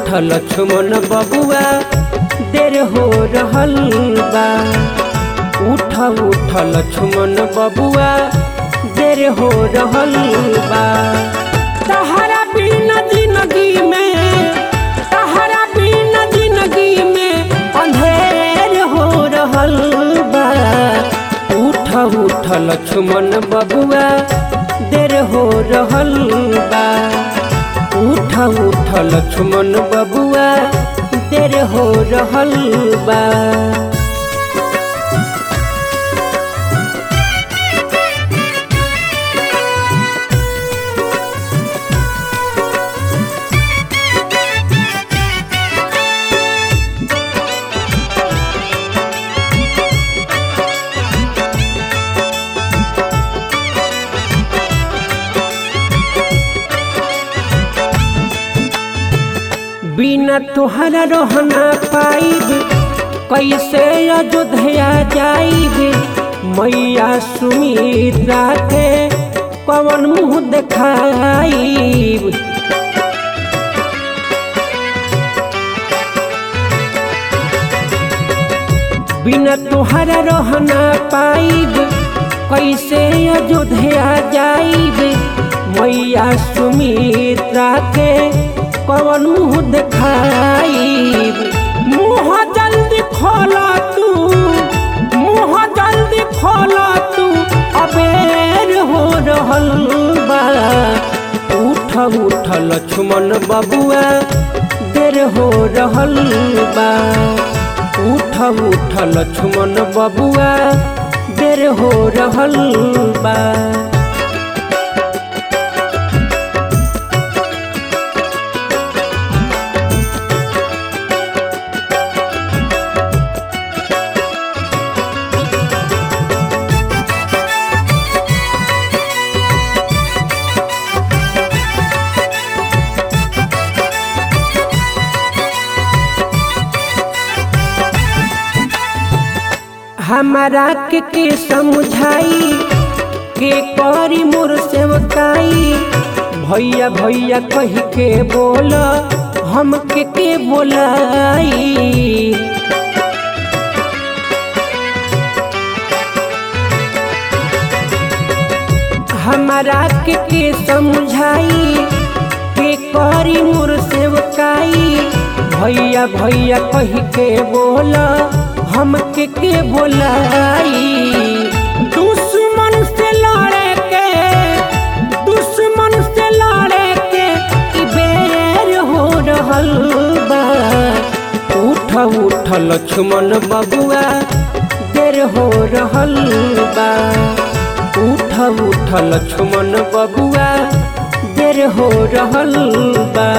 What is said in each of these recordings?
उठ लक्ष्मण बबुआ देर हो रहल बा उठ उठ लक्ष्मण बबुआ देर हो रहल बा तहरा बिना जिंदगी में तहरा बिना जिंदगी में अंधेर हो रहल बा उठ उठ लक्ष्मण बबुआ देर हो रहल बा उठ उठ लक्ष्मण बबुआ देर हो रहल बा बिना तुहरा रहना पाइब कैसे अयोध्या जाइब मैया सुमित्रा के कवन मुँह देखाइब बिना तुहरा रहना पाइब कैसे अयोध्या जाइब मैया सुमित्रा के कवन मुँह देखाइब मुँह जल्दी खोला तू मुँह जल्दी खोला तू अबेर हो रहल बा उठ उठ लक्ष्मण बबुआ देर हो रहल बा उठ उठ लक्ष्मण बबुआ देर हो रहल बा हमारा के के समझाई के करी मोर सेवकाई भैया भैया कह के बोल हम के के बोलाई हमारा के के समझाई के करी मोर सेवकाई भैया भैया कह के बोला हम के के बोलाई दुश्मन से लड़े के दुश्मन से लड़े के ई बेर हो रहल बा उठ उठ लक्ष्मण बबुआ देर हो रहल बा उठ उठ लक्ष्मण बबुआ देर हो रहल बा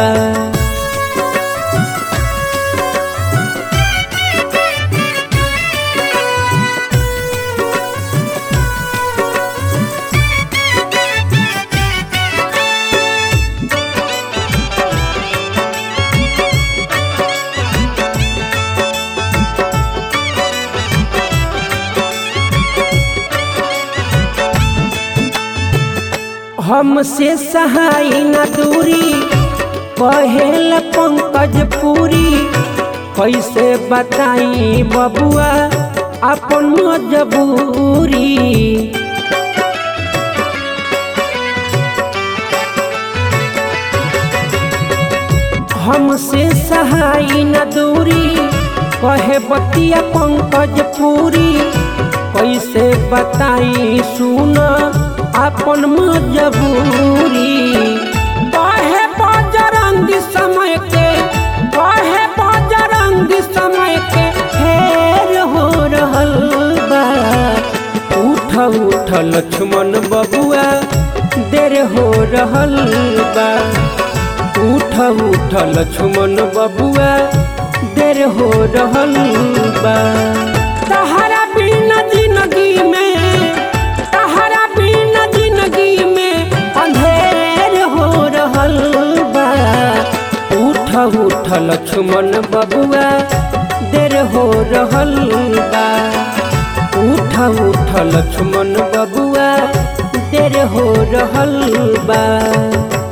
हमसे सहाय न दूरी कहेल पंकज पूरी कैसे बताई बबुआ अपन मजबूरी हमसे सहाय न दूरी कहे बतिया पंकज पूरी कैसे बताई सुन अपन मजबूरी कहे बजरंगी समय के कहे बजरंगी समय के फेर हो रहल बा उठ उठ लक्ष्मण बबुआ देर हो रहल बा उठ उठ लक्ष्मण बबुआ देर हो रहल बा तहरा बिना जिंदगी में तहरा बिना जिंदगी में अंधेर हो रहल बा उठ उठ लक्ष्मण बबुआ देर हो रहल बा उठ उठ लक्ष्मण बबुआ देर हो रहल बा